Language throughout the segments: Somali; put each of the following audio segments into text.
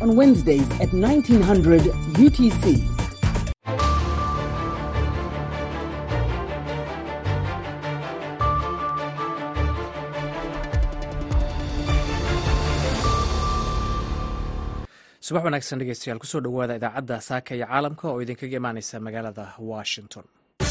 on Wednesdays at 1900 UTC. subax wanaagsan dhegeystayaal kusoo dhowaada idaacadda saaka iyo caalamka oo idinkaga imaaneysa magaalada washington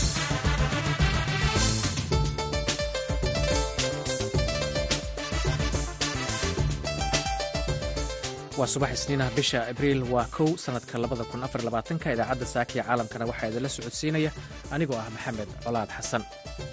waa subax isniinah bisha abriil waa kow sanadka labada kun afar labaatanka idaacadda saaka iyo caalamkana waxaa idinla socodsiinaya anigoo ah maxamed colaad xasan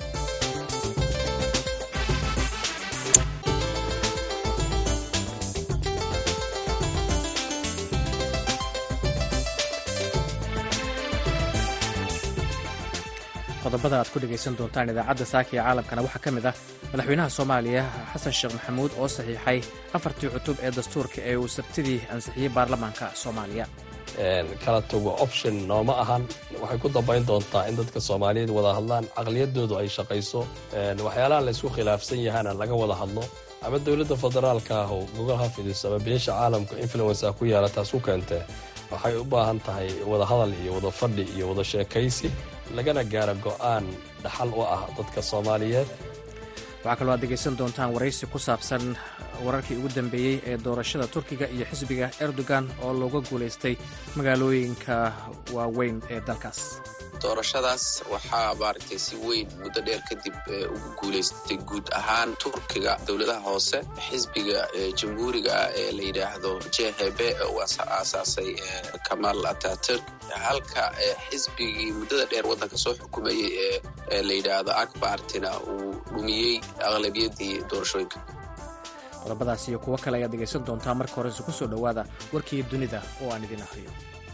qodobada aad ku dhegaysan doontaan idaacadda saaka iyo caalamkana waxaa ka mid ah madaxweynaha soomaaliya xasan sheekh maxamuud oo saxiixay afartii cutub ee dastuurka ee uu sabtidii ansixiyey baarlamaanka soomaaliya kala tago option nooma ahan waxay ku dambayn doontaa in dadka soomaaliyeed wada hadlaan caqliyadoodu ay shaqayso waxyaalaha laysku khilaafsan yahana laga wada hadlo ama dowladda federaalka ah oo gogol ha fidiso ama beesha caalamka influensa ku yaala taas ku keentee waxay u baahan tahay wada hadal iyo wada fadhi iyo wada sheekaysi lagana gaaro go'aan dhaxal u ah dadka soomaaliyeed waxaa kaloo aad degaysan doontaan waraysi ku saabsan wararkii ugu dambeeyey ee doorashada turkiga iyo xisbiga erdogan oo looga guulaystay magaalooyinka waaweyn ee dalkaas doorashadaas waxaa maaragtay si weyn muddo dheer kadib ugu guulaystay guud ahaan turkiga dowladaha hoose xisbiga jamhuuriga ah ee la yidhaahdo j h b uu aasaasay kamal ataturk halka xisbigii muddada dheer waddanka soo xukumayey ee la yidhaahdo akbartina uu dhumiyey aqlabiyadii doorashooyinka qodobadaas iyo kuwo kale ayaad dhegaysan doontaa marka horese ku soo dhowaada warkii dunida oo aan idin ahriyo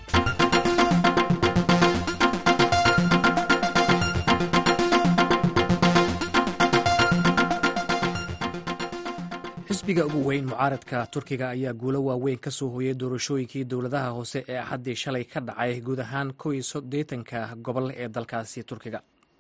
xisbiga ugu weyn mucaaradka turkiga ayaa guulo waaweyn ka soo hooyay doorashooyinkii dowladaha hoose ee axaddii shalay ka dhacay guud ahaan kow iyo soddeetanka gobol ee dalkaasi turkiga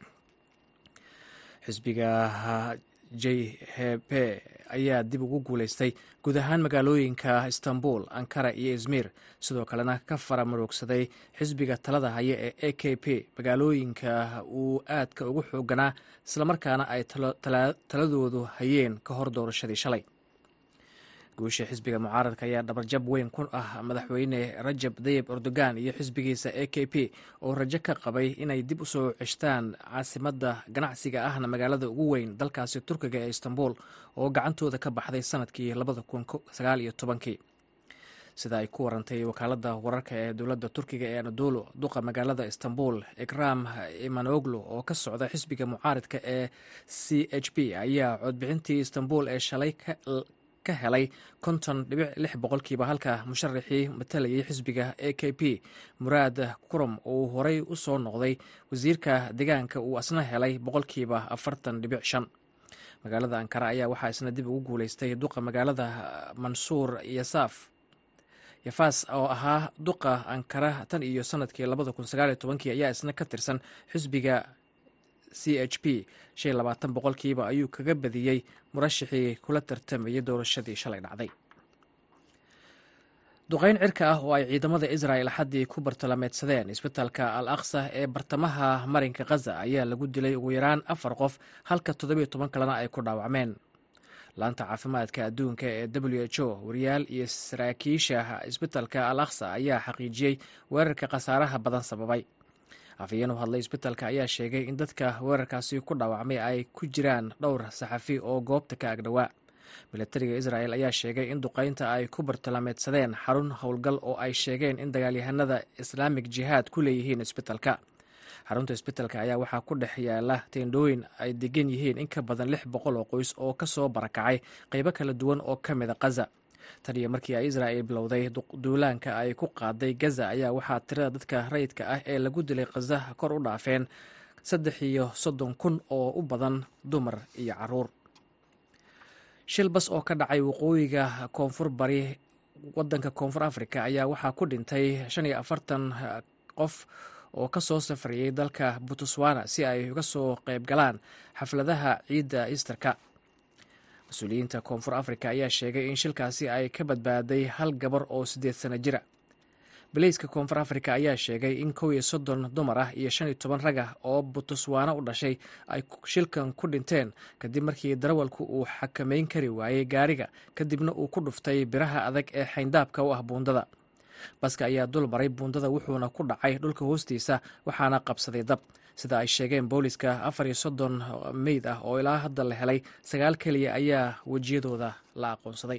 xisbiga j h p ayaa dib ugu guulaystay guud ahaan magaalooyinka istanbul ankara iyo izmir sidoo kalena ka fara maroogsaday xisbiga talada haya ee a k p magaalooyinka uu aadka ugu xooganaa islamarkaana ay taladoodu hayeen ka hor doorashadii shalay guusha xisbiga mucaaradka ayaa dhabarjab weyn ku ah madaxweyne rajab dayib erdogan iyo xisbigiisa a k p oo rajo ka qabay inay dib u soo ceshtaan caasimadda ganacsiga ahna magaalada ugu weyn dalkaasi turkiga ee istanbul oo gacantooda ka baxday sanadkii labada kun sagaal iyo tobankii sida ay ku warantay wakaaladda wararka ee dowladda turkiga ee anadolo duqa magaalada istanbul ikram imanoglu oo ka socda xisbiga mucaaradka ee c h p ayaa codbixintii istanbul ee shalay ka helay konton dhibic lix boqolkiiba halka musharaxii matalayay xisbiga a k p muraad kurum uu horey u soo noqday wasiirka deegaanka uu asna helay boqolkiiba afartan dhibic shan magaalada ankara ayaa waxaa isna dib ugu guuleystay duqa magaalada mansuur yasaaf yafaas oo ahaa duqa ankara tan iyo sanadkii labada kun sagaaliyo tobankii ayaa isna ka tirsan xisbiga c h p shan labaatan boqolkiiba ayuu kaga badiyey murashixii kula tartamayay doorashadii shalay dhacday duqeyn cirka ah oo ay ciidamada israel xaddii ku bartalameedsadeen isbitaalka al aqsa ee bartamaha marinka khaza ayaa lagu dilay ugu yaraan afar qof halka toddobiyo toban kalena ay ku dhaawacmeen laanta caafimaadka adduunka ee w h o wariyaal iyo saraakiisha isbitaalka al aqsa ayaa xaqiijiyey weerarka khasaaraha badan sababay afhayeen u hadlay isbitaalka ayaa sheegay in dadka weerarkaasi ku dhaawacmay ay ku jiraan dhowr saxafi oo goobta ka agdhowaa milatariga israel ayaa sheegay in duqeynta ay ku bartilmaameedsadeen xarun howlgal oo ay sheegeen in dagaalyahanada islaamik jihaad ku leeyihiin isbitaalka xarunta isbitaalka ayaa waxaa ku dhex yaala teendhooyin ay degan yihiin in ka badan lix boqol oo qoys oo ka soo barakacay qeybo kala duwan oo ka mida khaza tan iyo markii ay israel bilowday duulaanka ay ku qaaday gaza ayaa waxaa tirada dadka rayidka ah ee lagu dilay khaza kor u dhaafeen saddex iyo soddon kun oo u badan dumar iyo caruur shil bas oo ka dhacay waqooyiga koonfur bari wadanka koonfur africa ayaa waxaa ku dhintay shan iyo afartan qof oo ka soo safrayay dalka botswana si ay uga soo qayb galaan xafladaha ciidda easterka mas-uuliyiinta koonfur afrika ayaa sheegay in shilkaasi ay ka badbaaday hal gabar oo siddeed sano jira baleyska koonfur afrika ayaa sheegay in kow iyo soddon dumar ah iyo shan iyo toban rag ah oo butuswaano u dhashay ay shilkan ku dhinteen kadib markii darawalku uu xakameyn kari waayey gaariga kadibna uu ku dhuftay biraha adag ee xayndaabka u ah buundada baska ayaa dul maray buundada wuxuuna ku dhacay dhulka hoostiisa waxaana qabsaday dab sida ay sheegeen booliska afar iyo soddon meyd ah oo ilaa hadda la helay sagaal keliya ayaa wejiyadooda la aqoonsaday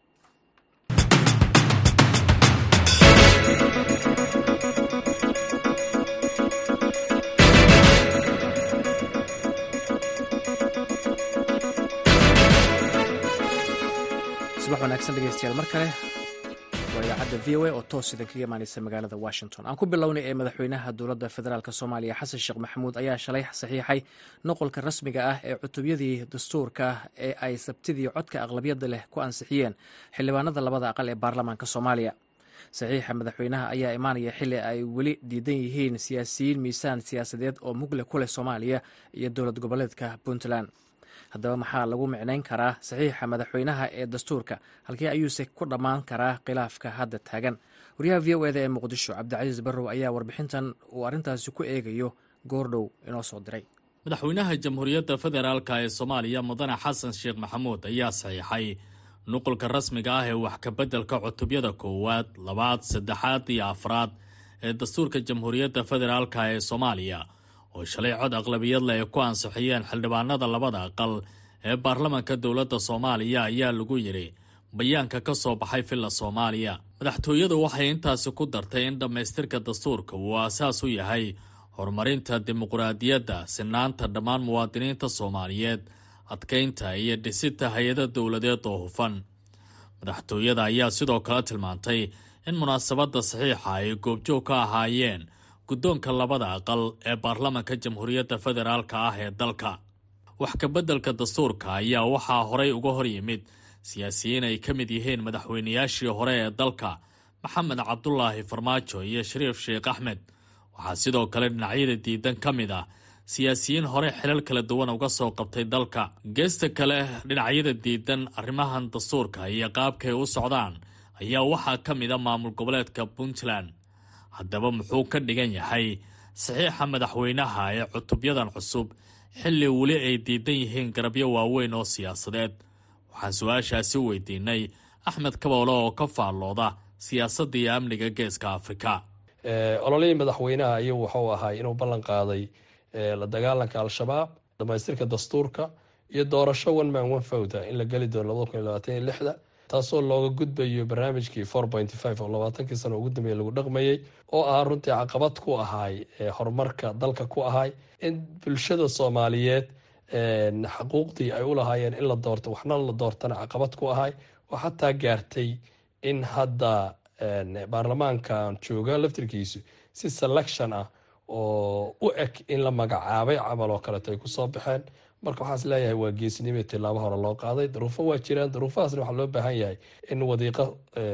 subax wanaagsan dhegeystayaal mar kale waa idaacadda v o a oo toos idin kaga imaaneysa magaalada washington aan ku bilownay ee madaxweynaha dowladda federaalk soomaaliya xasan sheekh maxamuud ayaa shalay saxiixay noqolka rasmiga ah ee cutubyadii dastuurka ee ay sabtidii codka aqlabiyadda leh ku ansixiyeen xildhibaanada labada aqal ee baarlamaanka soomaaliya saxiixa madaxweynaha ayaa imaanaya xili ay weli diidan yihiin siyaasiyiin miisaan siyaasadeed oo mugle ku leh soomaaliya iyo dowlad goboleedka puntland haddaba maxaa lagu micnayn karaa saxiixa madaxweynaha ee dastuurka halkii ayuuse ku dhammaan karaa khilaafka hadda taagan wariyaha v o eda ee muqdisho cabdicasiis barrow ayaa warbixintan uu arrintaasi ku eegayo goordhow inoo soo diray madaxweynaha jamhuuriyadda federaalka ee soomaaliya mudane xasan sheekh maxamuud ayaa saxiixay nuqulka rasmiga ah ee wax kabeddelka cutubyada koowaad labaad saddexaad iyo afraad ee dastuurka jamhuuriyadda federaalka ee soomaaliya oo shalay cod aqlabiyadle ay ku ansixiyeen xildhibaanada labada aqal ee baarlamanka dowladda soomaaliya ayaa lagu yidhi bayaanka ka soo baxay villa soomaaliya madaxtooyadu waxay intaasi ku dartay in dhammaystirka dastuurka uu aasaas u yahay horumarinta dimuqraadiyadda sinaanta dhammaan muwaadiniinta soomaaliyeed adkaynta iyo dhisita hay-ada dowladeed oo hufan madaxtooyada ayaa sidoo kale tilmaantay in munaasabadda saxiixa ay goobjoog ka ahaayeen guddoonka labada aqal ee baarlamanka jamhuuriyadda federaalka ah ee dalka wax kabeddelka dastuurka ayaa waxaa horay uga hor yimid siyaasiyiin ay ka mid yihiin madaxweynayaashii hore ee dalka maxamed cabdulaahi farmaajo iyo shariif sheekh axmed waxaa sidoo kale dhinacyada diidan ka mid ah siyaasiyiin hore xilal kala duwan uga soo qabtay dalka geesta kale dhinacyada diidan arrimahan dastuurka iyo qaabkay u socdaan ayaa waxaa ka mid a maamul goboleedka puntland haddaba muxuu ka dhigan yahay saxiixa madaxweynaha ee cutubyadan cusub xilli weli ay diidan yihiin garabyo waaweyn oo siyaasadeed waxaan su-aashaasi weydiinay axmed kaboole oo ka faallooda siyaasadda iyo amniga geeska afrika ololihii madaxweynaha ayuu wuxuu ahay inuu ballan qaaday la dagaalanka al-shabaab dhamaystirka dastuurka iyo doorasho one man one fowda in la geli doono labada kun iyo labaatan iyo lixda taasoo looga gudbayo barnaamijkii four pointy five oo labaatankii sano ugu dambeeye lagu dhaqmayey oo ah runtii caqabad ku ahay horumarka dalka ku ahay in bulshada soomaaliyeed xaquuqdii ay u lahaayeen in la doorto waxna la doortana caqabad ku ahay oo xataa gaartay in hadda baarlamaankan jooga laftirkiisu si selection ah oo u eg in la magacaabay camal oo kaleeto ay kusoo baxeen marka waxaas leeyahay waa geesnimo tilaabo hore loo qaaday daruufo waa jiraan daruufahaasna waxaa loo baahan yahay in wadiiqo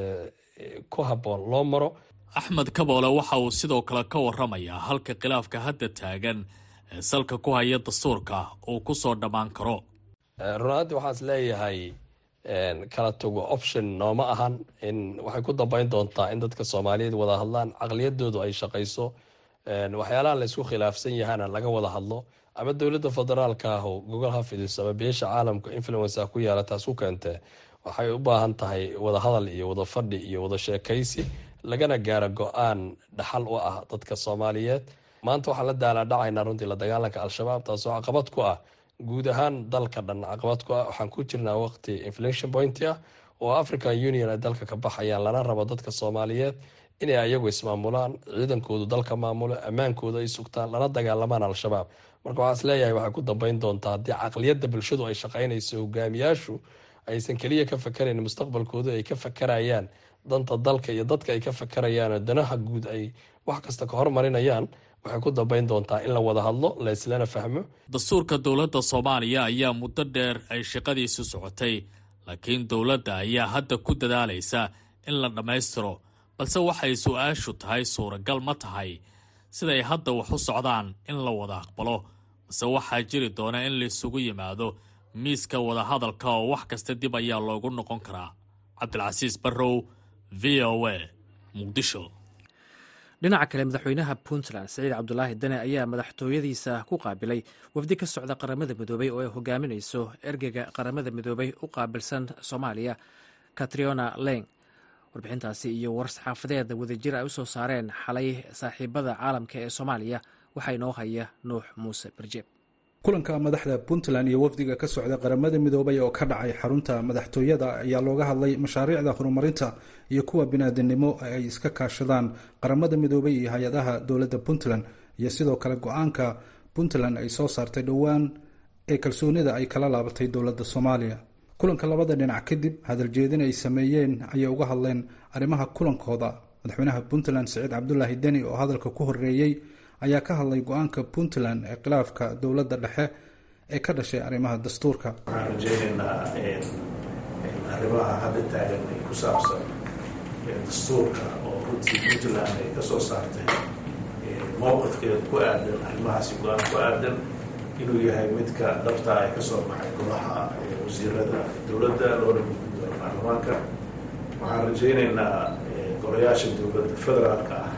ku habboon loo maro axmed kaboole waxa uu sidoo kale ka waramayaa halka khilaafka hadda taagan ee salka ku haya dastuurka uu kusoo dhammaan karo runaantii waxaas leeyahay kala tago option nooma ahan in waxay ku dambeyn doontaa in dadka soomaaliyeed wada hadlaan caqliyadoodu ay shaqayso waxyaalaha laysku khilaafsan yahana laga wada hadlo ama dowladda federaalka ah oo gogol ha fidiso ama beesha caalamka influence ku yaala taas ku keentee waxay u baahan tahay wada hadal iyo wada fadhi iyo wada sheekaysi lagana gaaro go-aan dhaxal u ah dadka soomaaliyeed maanta waxaan la daalaadhacaynaa runtii la dagaalanka al-shabaab taasoo caqabad ku ah guud ahaan dalka dhan caqabad ku ah waxaan ku jirnaa waqti inflation point ah oo african union ay dalka ka baxayaan lana rabo dadka soomaaliyeed inay ayagu ismaamulaan ciidankoodu dalka maamulo ammaankooda ay sugtaan lana dagaalamaan al-shabaab marka waxaa is leeyahay waxay ku dambeyn doontaa haddii caqliyadda bulshadu ay shaqaynayso hogaamiyaashu aysan keliya ka fakarayn mustaqbalkooda ay ka fakarayaan danta dalka iyo dadka ay ka fakarayaan danaha guud ay wax kasta ka hormarinayaan waxay ku dambeyn doontaa in la wada hadlo la islana fahmo dastuurka dowladda soomaaliya ayaa muddo dheer ay shaqadiisu socotay laakiin dowladda ayaa hadda ku dadaalaysa in la dhammaystiro balse waxay su-aashu tahay suuragal ma tahay siday hadda wax u socdaan in la wada aqbalo balse waxaa jiri doona in laisugu yimaado miiska wadahadalka oo wax kasta dib ayaa loogu noqon karaa cabdilcasiis barrow v o a muqdisho dhinaca kale madaxweynaha puntland siciid cabdulaahi dane ayaa madaxtooyadiisa ku qaabilay wafdi ka socda qaramada midoobey oo ay hogaaminayso ergeyga qaramada midoobey u qaabilsan soomaaliya katriona leng warbixintaasi iyo war-saxaafadeed wadajir ay u soo saareen xalay saaxiibada caalamka ee soomaaliya waxaa inoo haya nuux muuse barjeeb kulanka madaxda puntland iyo wafdiga ka socda qaramada midoobay oo ka dhacay xarunta madaxtooyada ayaa looga hadlay mashaariicda horumarinta iyo kuwa biniaadanimo ay iska kaashadaan qaramada midoobay iyo hay-adaha dowladda puntland iyo sidoo kale go-aanka puntland ay soo saartay dhowaan ee kalsoonida ay kala laabatay dowladda soomaaliya kulanka labada dhinac kadib hadaljeedin ay sameeyeen ayay uga hadleen arrimaha kulankooda madaxweynaha puntland siciid cabdulaahi deni oo hadalka ku horeeyey ayaa ka hadlay go-aanka puntland ee khilaafka dowladda dhexe ee ka dhashay arrimaha dastuurka waxaan rajaynaynaa arrimaha hadda taagan ee ku saabsan dastuurka oo runtii puntland ay ka soo saartay mowqifkeeda ku aadan arrimahaasi go-aan ku aadan inuu yahay midka dhabta ay ka soo baxay golaha wasiirada dowladda loona gudgudooyo baarlamaanka waxaan rajaynaynaa golayaasha dowladda federaalka ah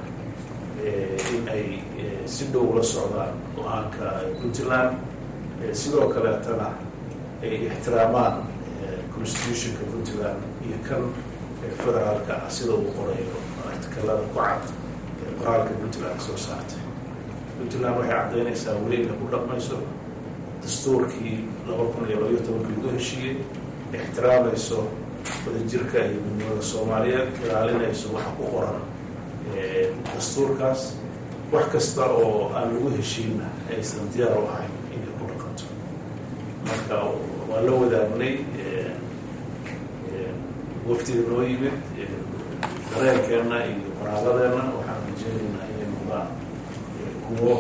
in ay si dhow la socdaan go-aanka puntland sidoo kaleetana ay ixtiraamaan constitutionka puntland iyo kan federaalka ah sida uu qorayo artikalada ku cad ee qoraalka puntland soo saartay puntland waxay caddaynaysaa weli inay ku dhaqmayso dastuurkii laba kun iyo labaiyo tobankii lagu heshiiyey ixtiraamayso wadajirka iyo midnimada soomaaliyeed ilaalinayso waxa ku qoran dastuurkaas wax kasta oo aan lagu heshiinna aysan diyaar u ahayn inay ku dhaqanto marka waa la wadaagnay waftiga noo yimid dareenkeenna iyo waraaqadeenna waxaan rajeynaynaa inay noqdaan kuwo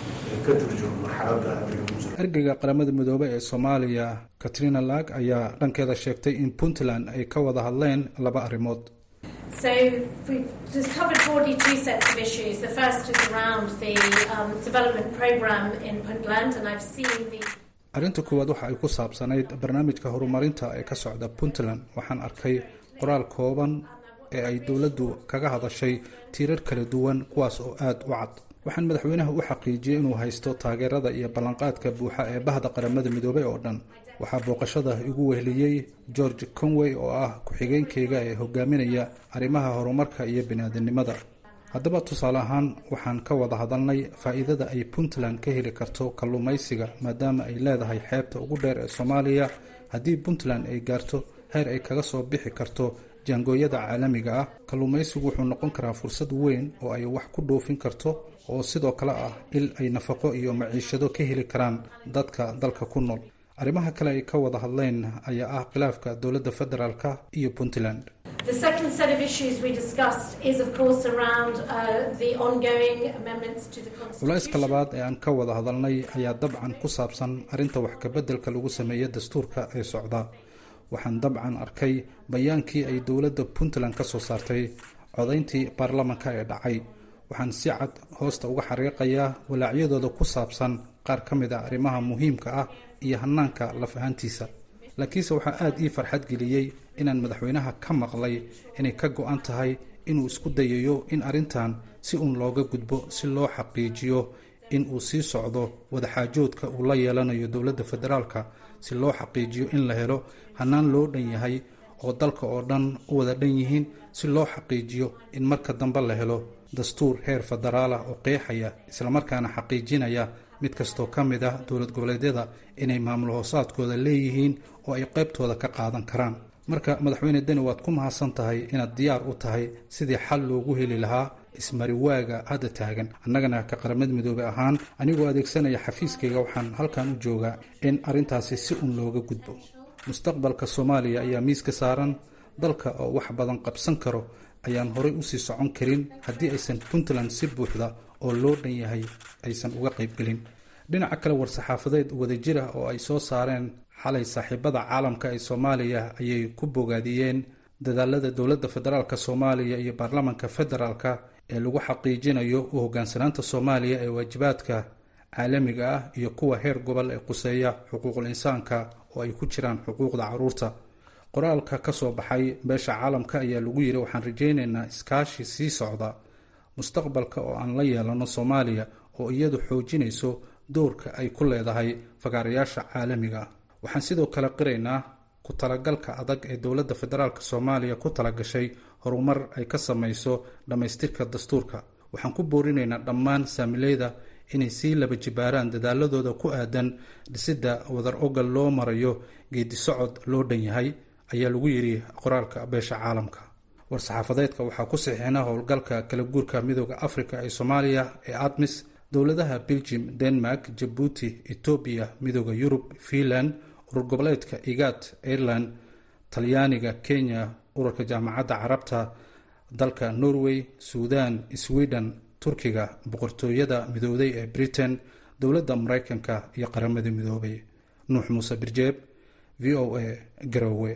ka turjumo marxaladda hadda lagu jiro ergeyga qaramada midoobey ee soomaaliya katrina lag ayaa dhankeeda sheegtay in puntland ay ka wada hadleen laba arrimood So we've just covered broadly two sets of issues. The first is around the um, development program in Puntland, and I've seen the arrinta koowaad waxa ay ku saabsanayd barnaamijka horumarinta ee ka socda puntland waxaan arkay qoraal kooban ee ay dowladdu kaga hadashay tiirar kala duwan kuwaas oo aada u cad waxaan madaxweynaha u xaqiijiyey inuu haysto taageerada iyo ballanqaadka buuxa ee bahda qaramada midoobey oo dhan waxaa booqashada igu weheliyey george conway oo ah ku-xigeenkeyga ee hogaaminaya arrimaha horumarka iyo biniaadanimada haddaba tusaale ahaan waxaan ka wada hadalnay faa'iidada ay puntland ka heli karto kalluumaysiga maadaama ay leedahay xeebta ugu dheer ee soomaaliya haddii puntland ay gaarto heer ay kaga soo bixi karto jaangooyada caalamiga ah kalluumaysigu wuxuu noqon karaa fursad weyn oo ay wax ku dhoofin karto oo sidoo kale ah il ay nafaqo iyo maciishado ka heli karaan dadka dalka ku nool arrimaha kale ay ka wada hadleen ayaa ah khilaafka dowladda federaalka iyo puntland The second set of issues we discussed is, of course, around uh, the ongoing amendments to the culayska Constitution. labaad ee aan ka wada hadalnay ayaa dabcan ku saabsan arrinta wax kabeddelka lagu sameeya dastuurka ee socda waxaan dabcan arkay bayaankii ay dowladda puntland ka soo saartay codayntii baarlamanka ee dhacay waxaan si cad hoosta uga xariiqayaa walaacyadooda ku saabsan qaar ka mid ah arrimaha muhiimka ah iyo hanaanka laf ahaantiisa laakiinse waxaa aada ii farxad geliyey inaan madaxweynaha ka maqlay inay ka go-an tahay inuu isku dayayo in arrintan si uun looga gudbo si loo xaqiijiyo in uu sii socdo wadaxaajoodka uu la yeelanayo dowladda federaalka si loo xaqiijiyo in la helo hanaan loo dhan yahay oo dalka oo dhan u wada dhan yihiin si loo xaqiijiyo in marka dambe la helo dastuur heer federaal ah oo qeexaya islamarkaana xaqiijinaya mid kastoo ka mid ah dowlad goboleedyada inay maamul hoosaadkooda leeyihiin oo ay qaybtooda ka qaadan karaan marka madaxweyne deni waad ku mahadsan tahay inaad diyaar u tahay sidii xal loogu heli lahaa ismariwaaga hadda taagan annagana ka qaramada midoobey ahaan anigoo adeegsanaya xafiiskayga waxaan halkan u joogaa in arrintaasi si un looga gudbo mustaqbalka soomaaliya ayaa miiska saaran dalka oo wax badan qabsan karo ayaan horay usii socon karin haddii aysan puntland si buuxda oo loo dhan yahay aysan uga qaybgelin dhinaca kale war-saxaafadeed wadajir ah oo ay soo saareen xalay saaxiibada caalamka ee soomaaliya ayay ku bogaadiyeen dadaalada dowladda federaalk soomaaliya iyo baarlamanka federaalka ee lagu xaqiijinayo u hogaansanaanta soomaaliya ee waajibaadka caalamiga ah iyo kuwa heer gobol ee quseeya xuquuqul insaanka oo ay ku jiraan xuquuqda caruurta qoraalka ka soo baxay beesha caalamka ayaa lagu yiri waxaan rajaynaynaa iskaashi sii socda mustaqbalka oo aan la yeelano soomaaliya oo iyadu xoojinayso doorka ay ku leedahay fagaarayaasha caalamiga waxaan sidoo kale qiraynaa ku talagalka adag ee dowladda federaalk soomaaliya ku talagashay horumar ay ka samayso dhammaystirka dastuurka waxaan ku boorinaynaa dhammaan saamileyda inay sii laba jibaaraan dadaaladooda ku aadan dhisidda wadar ogal loo marayo geedi socod loo dhan yahay ayaa lagu yidhi qoraalka beesha caalamka war-saxaafadeedka waxaa ku saxiixina howlgalka kala guurka midooda africa ee soomaaliya ee admis dowladaha belgium denmark jabuuti etoobiya midooda yurub finland urur goboleedka igat ireland talyaaniga kenya ururka jaamacadda carabta dalka norway suudan sweden turkiga boqortooyada midooday ee britain dowladda maraykanka iyo qaramada midoobay nuux muuse birjeeb v o a garowe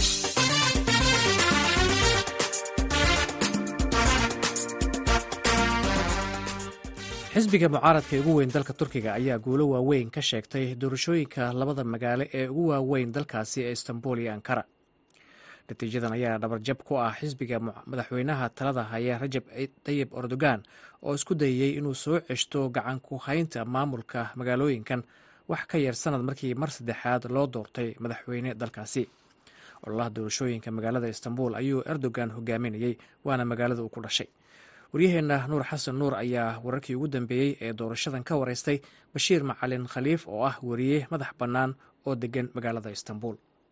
xisbiga mucaaradka ee ugu weyn dalka turkiga ayaa guulo waaweyn ka sheegtay doorashooyinka labada magaalo ee ugu waaweyn dalkaasi ee istanbul iyo ankara natiijadan ayaa dhabarjab ku ah xisbiga madaxweynaha talada haya rajab tayib erdogan oo isku dayey inuu soo ceshto gacan ku haynta maamulka magaalooyinkan wax ka yar sanad markii mar saddexaad loo doortay madaxweyne dalkaasi ololaha doorashooyinka magaalada istanbul ayuu erdogan hogaaminayey waana magaalada uu ku dhashay waryaheenna nuur xasan nuur ayaa wararkii ugu dambeeyey ee doorashadan ka wareystay bashiir macalin khaliif oo ah wariye madax bannaan oo degan magaalada istanbul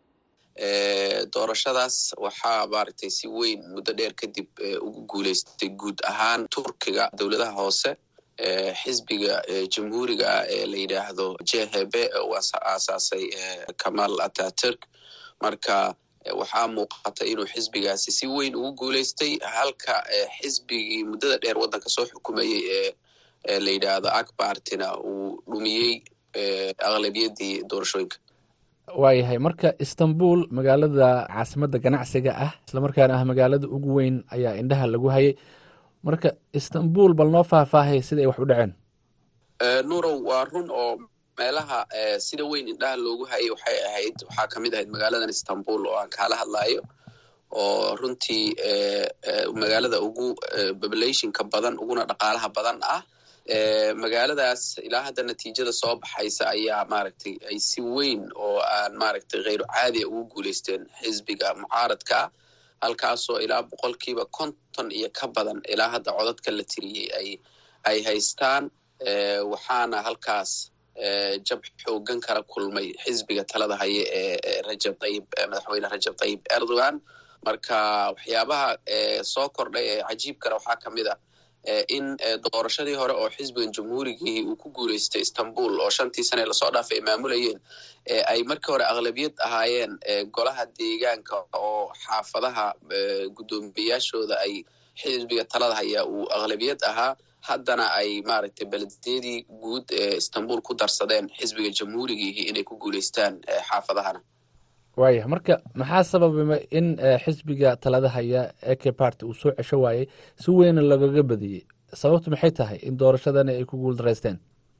doorashadaas waxaa maaragtay si weyn muddo dheer kadib ugu guuleystay guud ahaan turkiga dowladaha hoose xisbiga jamhuuriga ah ee la yidhaahdo jhb uu aasaasay kamal ataturk marka waxaa muuqata inuu xisbigaasi si weyn ugu guuleystay halka xisbigii muddada dheer waddanka soo xukumayey ee la yidhaahdo akbartina uu dhumiyey aqlabiyadii doorashooyinka waayahay marka istanbul magaalada caasimadda ganacsiga ah islamarkaana ah magaalada ugu weyn ayaa indhaha lagu hayay marka istanbul bal noo faahfaahay sida ay wax u dhaceen nurow waa run oo meelaha sida weyn indhaha loogu hayay waxay ahayd waxaa kamid ahayd magaaladan istanbul oo aan kaala hadlayo oo runtii magaalada ugu populationka badan uguna dhaqaalaha badan ah magaaladaas ilaa hadda natiijada soo baxaysa ayaa maaragtay ay si weyn oo aan maaragtay kheyru caadiya ugu guuleysteen xisbiga mucaaradka halkaasoo ilaa boqolkiiba konton iyo ka badan ilaa hadda codadka la tiriyey ay ay haystaan waxaana halkaas jab xoogan kala kulmay xisbiga talada haye ee rajab tayib madaxweyne rajab tayib erdogan marka waxyaabaha soo kordhay ee cajiibkana waxaa kamid a in doorashadii hore oo xisbigan jamhuurigii uu ku guuleystay istanbul oo shantii sane lasoo dhaafay ay maamulayeen ay markii hore aqlabiyad ahaayeen golaha deegaanka oo xaafadaha guddoomiyayaashooda ay xisbiga talada hayaa uu aqlabiyad ahaa haddana ay maaragtay belediyadii guud ee istanbul ku darsadeen xisbiga jamhuurigiihi inay ku guuleystaan xaafadahana waayah marka maxaa sababa in xisbiga talada haya eke party uu soo cesho waayey si weyna lagaga badiyey sababtu maxay tahay in doorashadani ay ku guul daraysteen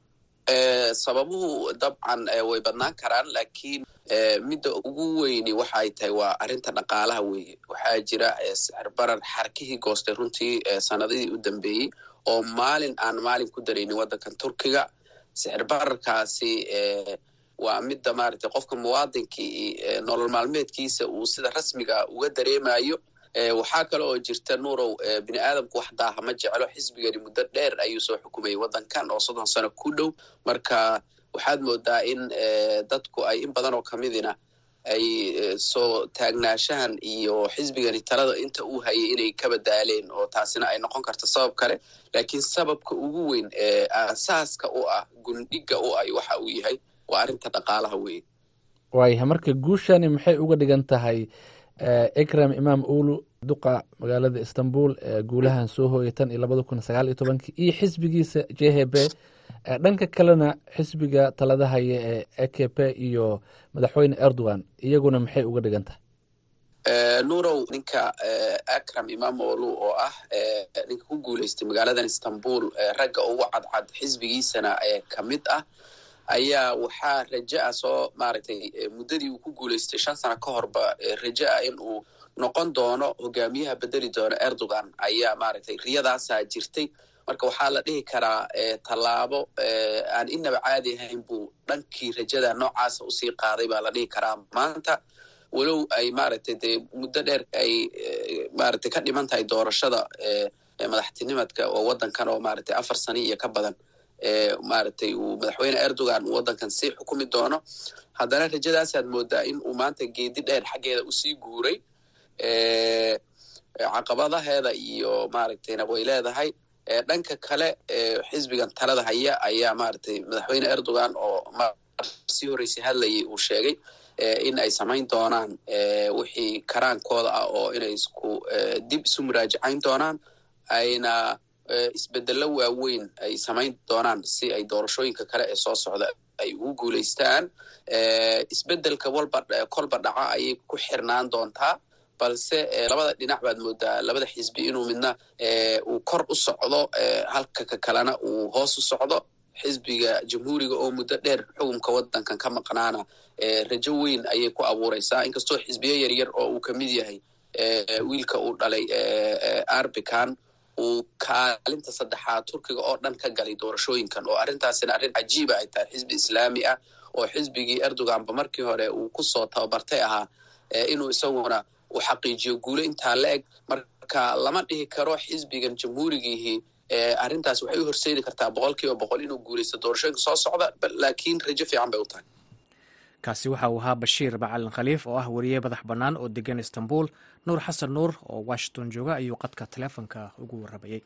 sababuhu dabcan way badnaan karaan laakiin midda ugu weyni waxay tahay waa arrinta dhaqaalaha weeye waxaa jira sixir barar xarkihii goostay runtii sanadihii u dambeeyey oo maalin aan maalin ku daraynin waddankan turkiga sixir bararkaasi waa midda maaragtay qofka muwaadinkii nolol maalmeedkiisa uu sida rasmiga uga dareemayo waxaa kale oo jirta nuurow bini aadamku wax daaha ma jeclo xisbigani muddo dheer ayuu soo xukumayay waddankan oo soddon sano ku dhow marka waxaad moodaa in dadku ay in badan oo kamidina ay soo taagnaashahan iyo xisbigani talada inta uu hayay inay ka badaaleen oo taasina ay noqon karto sabab kale laakiin sababka ugu weyn ee aasaaska u ah gundhiga u ah waxa uu yahay waa arrinta dhaqaalaha weeye waayahay marka guushani maxay uga dhigan tahay ikram imaam ulu duqa magaalada istanbul ee guulahan soo hooyay tan iyo labada kun sagaal iyo tobankii iyo xisbigiisa j h b dhanka kalena xisbiga talada haya ee e k p iyo madaxweyne erdogan iyaguna maxay uga dhigan tahay nurow ninka akram imaam olu oo ah ninka ku guuleystay magaaladan istanbul ragga ugu cadcad xisbigiisana ka mid ah ayaa waxaa raja ah soo maaragtay muddadii uu ku guulaystay shan sano ka horba raja ah in uu noqon doono hogaamiyaha bedeli doono erdogan ayaa maaragtay riyadaasaa jirtay marka waxaa la dhihi karaa tallaabo aan inaba caadi ahayn buu dhankii rajada noocaasa usii qaaday baa la dhihi karaa maanta walow ay maaragtay dee muddo dheer ay maaragtay ka dhiman tahay doorashada madaxtinimadka oo waddankan oo maaragtay afar sano iyo ka badan maaragtay uu madaxweyne erdogan uu waddankan sii xukumi doono haddana rajadaasaad moodaa in uu maanta geedi dheer xaggeeda usii guuray caqabadaheeda iyo maaragtayna way leedahay dhanka kale xisbigan talada haya ayaa maaragtay madaxweyne erdogan oo sii horreysay hadlayay uu sheegay in ay samayn doonaan wixii karaankooda ah oo inay isku dib isu muraajacayn doonaan ayna isbedello waaweyn ay samayn doonaan si ay doorashooyinka kale ee soo socda ay ugu guulaystaan isbedelka walba kolba dhaca ayay ku xirnaan doontaa balse labada dhinac baad moodaa labada xisbi inuu midna uu kor u socdo halka ka kalena uu hoos u socdo xisbiga jamhuuriga oo muddo dheer xukunka waddankan ka maqnaana rajo weyn ayay ku abuureysaa inkastoo xisbiyo yaryar oo uu kamid yahay wiilka uu dhalay arbican uu kaalinta saddexaad turkiga oo dhan ka galay doorashooyinkan oo arrintaasina arrin cajiiba ay tahay xisbi islaami ah oo xisbigii erdoganba markii hore uu kusoo tababartay ahaa inuu isaguna uu xaqiijiyo guulo intaa la eg marka lama dhihi karo xisbigan jamhuurigiihii arrintaas waxay u horseedi kartaa boqol kiiba boqol inuu guulaysto doorashooyinka soo socda laakiin rajo fiican bay u tahay kaasi waxa uu ahaa bashiir macalin khaliif oo ah weriye madax bannaan oo degan istanbul nuur xasan nuur oo washington jooga ayuu qadka taleefonka ugu warramayey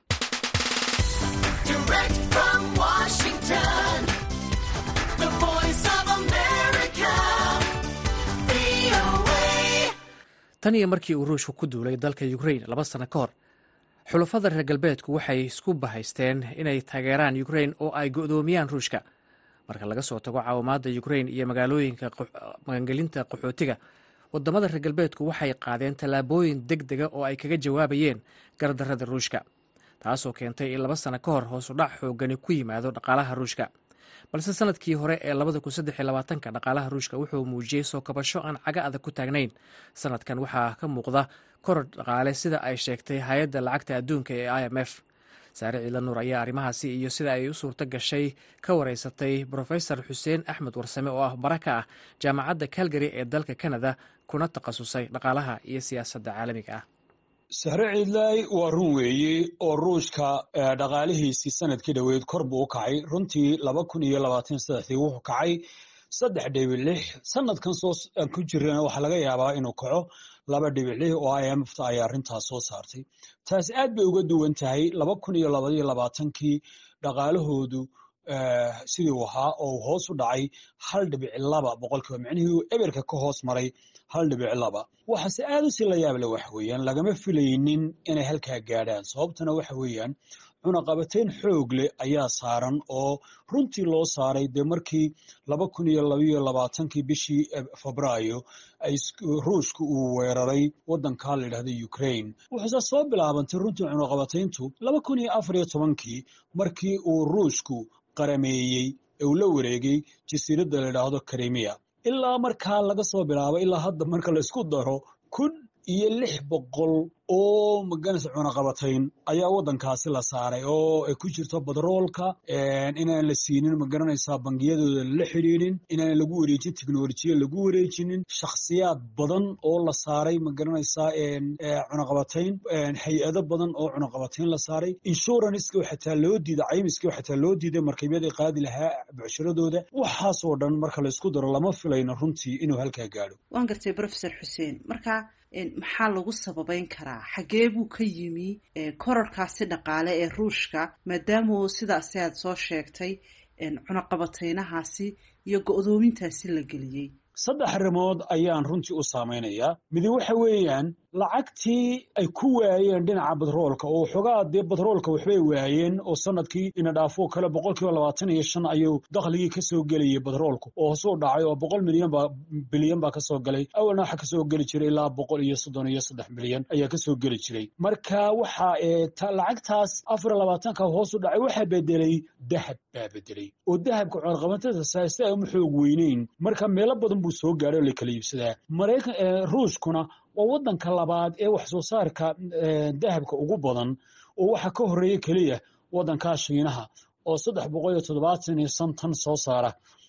tan iyo markii uu ruushku ku duulay dalka ukrain laba sano ka hor xulafada reer galbeedku waxay isku bahaysteen inay taageeraan ukrain oo ay go'doomiyaan ruushka marka laga soo tago caawimaadda ukrain iyo magaalooyinka magangelinta qaxootiga wadamada reer galbeedku waxay qaadeen tallaabooyin deg dega oo ay kaga jawaabayeen gardarrada ruushka taasoo keentay in laba sano ka hor hoosudhac xoogani ku yimaado dhaqaalaha ruushka balse sanadkii hore ee ka dhaqaalaha ruushka wuxuu muujiyey soo kabasho aan caga adag ku taagnayn sanadkan waxaa ka muuqda koror dhaqaale sida ay sheegtay hay-adda lacagta adduunka ee i m f saare ciidla nuur ayaa arrimahaasi iyo sida ay u suurto gashay ka wareysatay brofesor xuseen axmed warsame oo ah bara ka ah jaamacadda calgary ee dalka canada kuna takhasusay dhaqaalaha iyo siyaasadda caalamiga ah sahre ciidlaay waa run weeye oo ruushka dhaqaalihiisii sanadkii dhoweyd kor buu u kacay runtii laba kun iyo labaatan saddexdii wuxuu kacay saddex dhibic lix sanadkan soo ku jirana waxaa laga yaabaa inuu kaco laba dhibic lix oo i m f ta ayaa arrintaas soo saartay taas aad bay uga duwan tahay laba kun iyo labaiyo labaatankii dhaqaalahoodu sidii uu ahaa oo hoos u dhacay hal dhibic laba boqolkiiba micnihii uu eberka ka hoos maray hal dhibic laba waxaase aad u sii la yaable waxa weeyaan lagama filaynin inay halkaa gaadhaan sababtana waxa weeyaan cunaqabateyn xoog leh ayaa saaran oo runtii loo saaray dee markii laba kun iyo labaiyo labaatankii bishii febraayo ruushka uu weeraray waddankaa la yidhahda ukraine wuxuuse soo bilaabantay runtii cunaqabateyntu laba kun iyo afar iyo tobankii markii uu ruushku qarameeyey ee uu la wareegay jasiiradda la yidhaahdo krimiya ilaa markaa laga soo bilaabo ilaa hadda marka la isku daro kun iyo lix boqol oo maganaysa cunaqabatayn ayaa waddankaasi la saaray oo ay ku jirto badroolka inaan la siinin magaranaysaa bangiyadooda la xidhiidhin inaan lagu wareejin teknolojiya lagu wareejinin shakhsiyaad badan oo la saaray magaranaysaa cunaqabatayn hay-ado badan oo cunaqabatayn la saaray inshuranska xataa loo diiday caymiska xataa loo diiday markabyada qaadi lahaa bucshiradooda waxaasoo dhan marka la isku daro lama filayno runtii inuu halkaa gaadho waan gartay profesor xuseen marka maxaa lagu sababeyn karaa xagee buu ka yimi korarkaasi dhaqaale ee ruushka maadaama sidaasi aad soo sheegtay cunaqabateynahaasi iyo go-doomintaasi la geliyey saddex arrimood ayaan runtii u saamaynayaa midi waxa weeyaan lacagtii ay ku waayeen dhinaca batroolka oo xogaa dee batroolka waxbay waayeen oo sanadkii ina dhaafo kale boqol kiiba labaatan iyo shan ayuu dakhligii kasoo gelayay batroolku oo hoosuu dhacay oo boqol milyan baa bilyan baa kasoo galay awalna waxa kasoo geli jiray ilaa boqol iyo soddon iyo saddex milyan ayaa kasoo geli jiray marka waxa lacagtaas afar iyo labaatanka hoos u dhacay waxaa bedelay dahab baa bedelay oo dahabka cunaqabatada saasta uma xoog weyneyn marka meelo badan buu soo gaadhay oo la kala iibsadaa maraykan ruushkuna waa waddanka labaad ee wax soo saarka dahabka ugu badan oo waxa ka horeeya keliya waddankaa shiinaha oo saddex boqol iyo toddobaatan iyo shan tan soo saara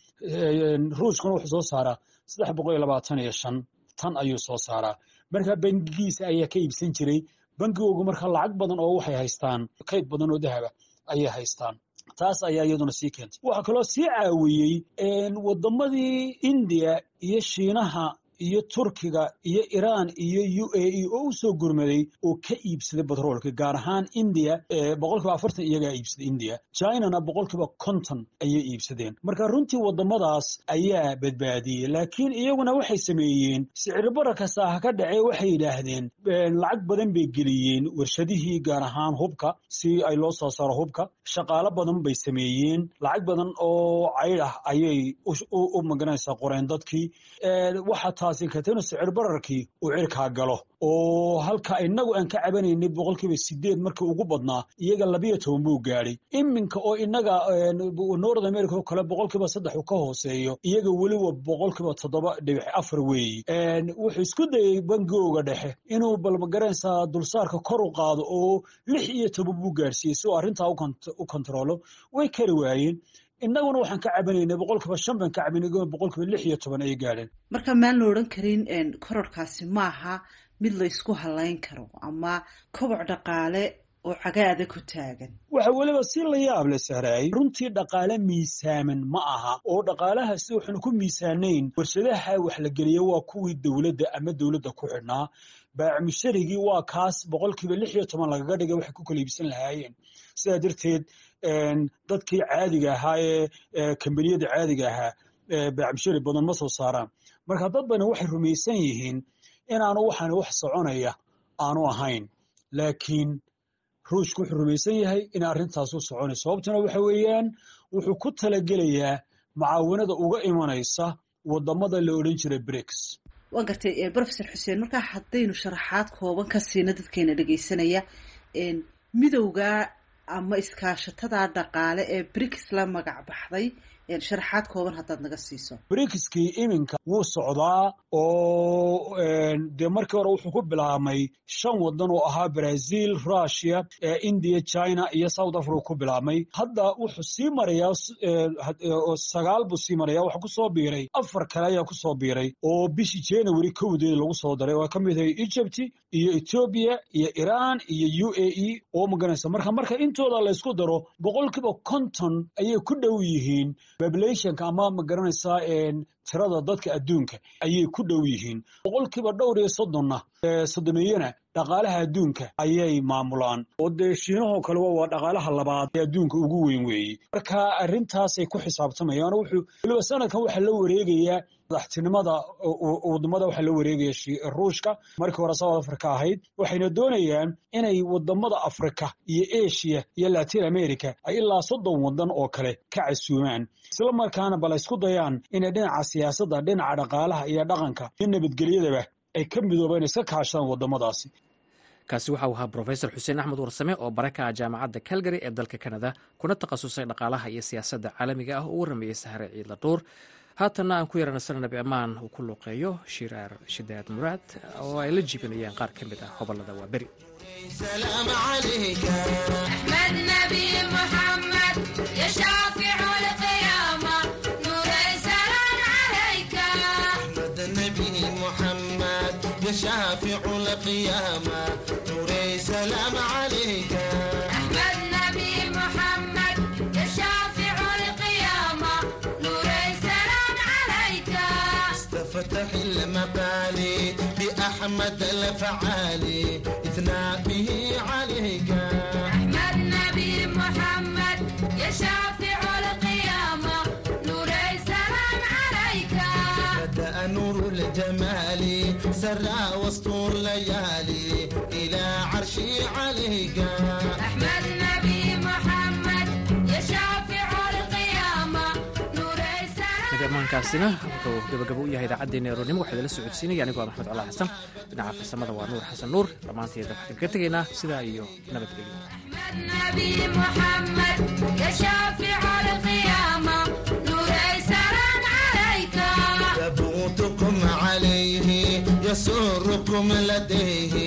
ruushkuna wuxuu soo saaraa saddex boqol iyo labaatan iyo shan tan ayuu soo saaraa marka bangigiisa ayaa ka iibsan jiray bangigoogu marka lacag badan oo waxay haystaan kayd badan oo dahaba ayay haystaan taas ayaa iyaduna sii keentay waxaa kaloo sii caawiyey waddamadii indiya iyo shiinaha iyo turkiga iyo iraan iyo u a e oo u soo gurmaday oo ka iibsaday batroolka gaar ahaan indiya boqolkiiba afartan iyagaa iibsaday indiya chinana boqolkiiba konton ayay iibsadeen marka runtii waddamadaas ayaa badbaadiyey laakiin iyaguna waxay sameeyeen siciribara kasta ha ka dhacee waxay yidhaahdeen lacag badan bay geliyeen warshadihii gaar ahaan hubka si ay loo soo saaro hubka shaqaalo badan bay sameeyeen lacag badan oo cayd ah ayay u magaranaysaa qoreen dadkii waxa taasi katena sicir bararkii uu cirkaa galo oo halka inagu aan ka cabanaynay boqolkiiba sideed markii ugu badnaa iyaga labiyo toban buu gaadhay iminka oo inaga north america oo kale boqolkiiba saddex uu ka hooseeyo iyaga weliba boqolkiiba toddoba dhibic afar weeyi wuxuu isku dayey bangigooga dhexe inuu balmagaranaysaa dulsaarka kor u qaado oo lix iyo toban buu gaarsiiyey si uu arrintaa u kontaroolo way kari waayeen innaguna waxaan ka cabanaynay boqolkiiba shan baan ka cabanay boqolkiiba lix iyo toban ay gaadheen marka maan la odhan karin kororkaasi maaha mid la ysku halayn karo ama koboc dhaqaale oo cagaada ku taagan waxa weliba si la yaab le sahraay runtii dhaqaale miisaaman ma aha oo dhaqaalahaasi waxaanu ku miisaanayn warshadaha wax la geliya waa kuwii dowladda ama dowladda ku xidhnaa baacmusharigii waa kaas boqolkiiba lix iyo toban lagaga dhigay waxay ku kala iibsan lahaayeen sidaa darteed dadkii caadiga ahaa ee kambaniyada caadiga ahaa baacmushari badan ma soo saaraan marka dad bani waxay rumaysan yihiin inaanu waxaan wax soconaya aanu ahayn laakiin ruushku wuxuu rumaysan yahay in arrintaasu soconay sababtuna waxa weeyaan wuxuu ku talagelayaa mucaawanada uga imanaysa wadamada la odhan jiray briks waan gartay brofesor xuseen markaa haddaynu sharaxaad kooban ka siino dadkeena dhegaysanaya midowga ama iskaashatada dhaqaale ee briks la magac baxday sharaxaad kooban haddaad naga siiso brikskii iminka wuu socdaa oo dee markii hore wuxuu ku bilaabmay shan waddan oo ahaa brazil russia india china iyo south africa ku bilaabmay hadda wuxuu sii marayaa sagaal buu sii maraya waxaa kusoo biiray afar kale ayaa kusoo biiray oo bishii january kowdeed lagu soo daray waa ka mid ahay egypt iyo ethiopia iyo iran iyo u a e oo maganaysa marka marka intooda laysku daro boqolkiiba konton ayay ku dhow yihiin populationka ama ma garanaysaa tirada dadka adduunka ayay ku dhow yihiin boqolkiiba dhowr iyo soddonna soddomeeyana dhaqaalaha adduunka ayay maamulaan oo dee shiinahoo kale waa dhaqaalaha labaad ee adduunka ugu weyn weeye marka arrintaasay ku xisaabtamayaan wuxuu weliba sanadkan waxaa la wareegayaa madaxtinimada wadamada waxaa la wareegaya ruushka markii hore south africa ahayd waxayna doonayaan inay wadamada africa iyo asia iyo latin america ay ilaa soddon wadan oo kale ka casuumaan isla markaana bal isku dayaan inay dhinaca siyaasadda dhinaca dhaqaalaha iyo dhaqanka iyo nabadgelyadaba ay ka midoobeen iska kaashadaan wadamadaasi kaasi waxa uu ahaa brofesor xuseen axmed warsame oo bare ka ah jaamacadda calgary ee dalka canada kuna takhasusay dhaqaalaha iyo siyaasadda caalamiga ah oo u warameeyey sahre ciidla dhuur haatanna aan ku yaranasana nabi ammaan uu ku luuqeeyo shiraar shidaad muraad oo ay la jiibinayaan qaar ka mid ah hobolada waa beri شافع القيامة نوري سلام عليك أحمد نبي محمد يا شافع القيامة نوري سلام عليك استفتح المقالي بأحمد الفعالي إثناء به عليك أحمد نبي محمد يا شافع القيامة نوري سلام عليك بدأ نور الجمال سرى وسطور الليالي إلى عرشي عليك أحمد نبي محمد يا شافع القيامة نوري سلام nagamaankaasina wuxuu gabagabo u yahay idaacaddeenna eronimo waxaa idala socodsiinaya anigoo ah maxmed cala xasan dhinaca farsamada waa nuur xasan nuur dhammaanteeda waxaan kaga tegaynaa sidaa iyo nabadgelyo نبي محمد يا شافع القيامة نوري سلام عليك ثبوتكم عليه يسركم لديه